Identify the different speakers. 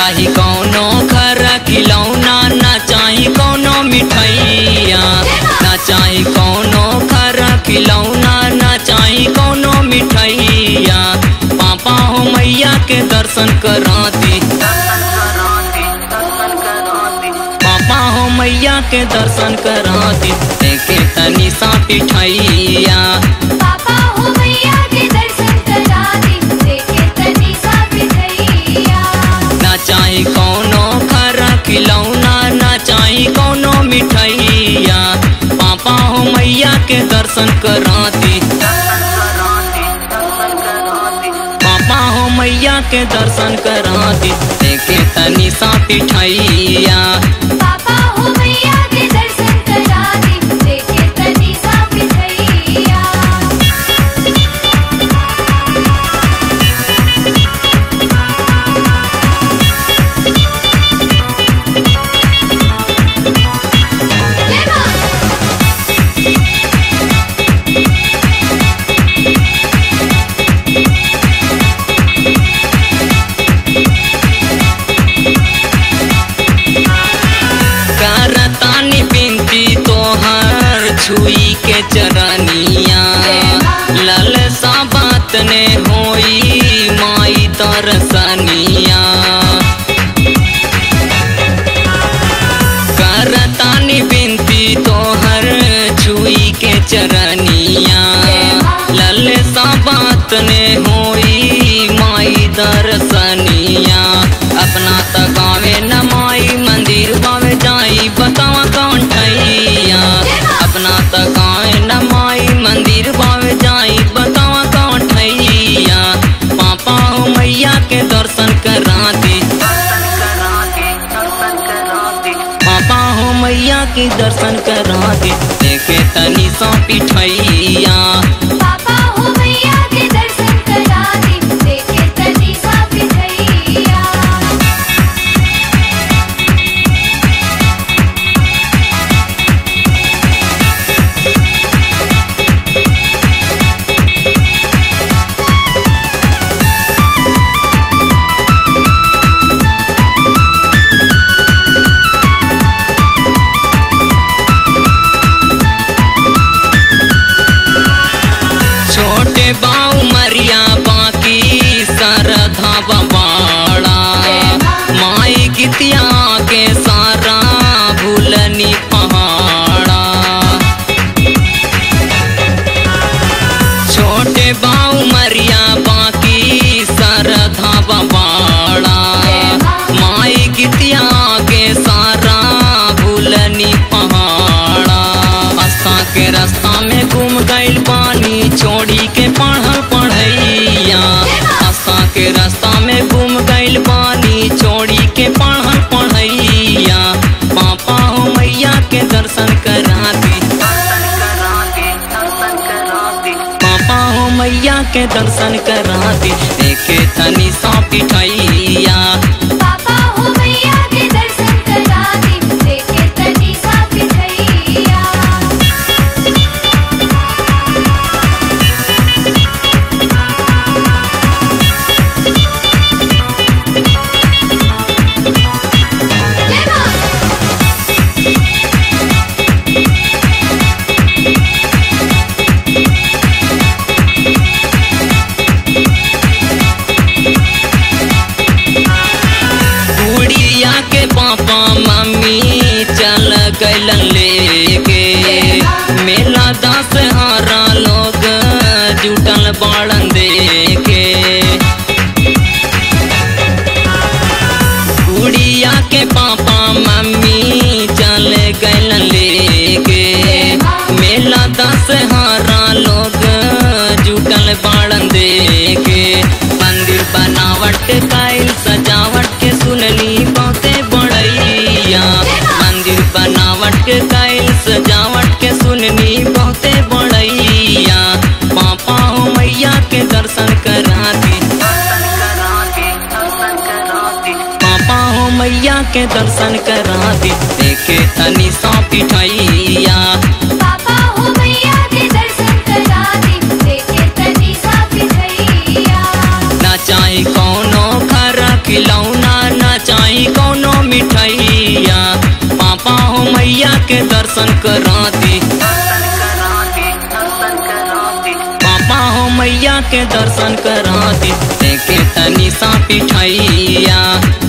Speaker 1: चाही कौनो खरा खिलौना ना चाही कौनो मिठाइया ना चाही कौनो खरा खिलौना ना चाही कौनो मिठाइया पापा हो मैया के दर्शन कराती पापा हो मैया के दर्शन कराती देखे तनी सा पिठाइया
Speaker 2: पापा हो मैया के दर्शन करा दे देखे तनी सा बिठैया
Speaker 1: ना चाही कौनो खरा खिलौना ना चाही कौनो मिठाइया पापा हो मैया के दर्शन कराती पापा हो मैया के दर्शन कराती देखे तनी सा पिठाइया
Speaker 2: पापा हो मैया के दर्शन करा दे देखे तनी सा बिठैया जय मां
Speaker 1: करतानी बिनती तोहर छुई के चरनिया लल सा बात ने होई माई तरसनिया करतानी बिनती तोहर छुई के चरनिया लल सा बात ने होई माई दर्शनिया अपना तकावे न माई मंदिर बावे जाई बतावा कौन ठैया अपना तकावे न माई मंदिर बावे जाई बतावा कौन ठैया पापा हो मैया के दर्शन कराती पापा हो मैया के दर्शन कराती देखे तनी सा पिठैया
Speaker 2: पापा हो मैया के दर्शन करा दे देखे तनी सा बिठैया
Speaker 1: छोटे बाऊ मरिया बाकी सरधा बबाड़ा माई कितिया के सारा भूलनी पहाड़ा छोटे बाऊ मरिया बाकी सरधा बबाड़ा माई कितिया के सारा भूलनी पहाड़ा रास्ता के रास्ता में घूम गइल पानी छोड़ी के पढ़ल पढ़ैया रास्ता के रास्ता में घूम गइल पानी छोड़ी के पढ़ल पढ़ैया पापा हो मैया के दर्शन कराती पापा हो मैया के दर्शन कराती देखे तनी सा पिठैया
Speaker 2: पापा हो मैया के दर्शन करा दे देखे तनी सा बिठैया जय मां
Speaker 1: गुड़िया के पापा मम्मी चल गइल लेके मेला दस हारा लोग जुटल बाड़न देखे गुड़िया के पापा मम्मी चल गइल लेके मेला दस हारा लोग जुटल बाड़न देखे मंदिर बनावट काइल सजावट के सुनली बहुते बड़ैया मंदिर बनावट के काइल सजावट के सुननी बहुते बड़ैया पापा हो मैया के दर्शन कराती पापा हो मैया के दर्शन कराती देखे तनी सा पिठैया
Speaker 2: पापा हो मैया के दर्शन करा दे देखे तनी सा बिठैया
Speaker 1: ना चाही कौनो खरा खिलौना ना चाही दर्शन करा दी पापा हो मैया के दर्शन करा दी देखे तनी सा पिठैया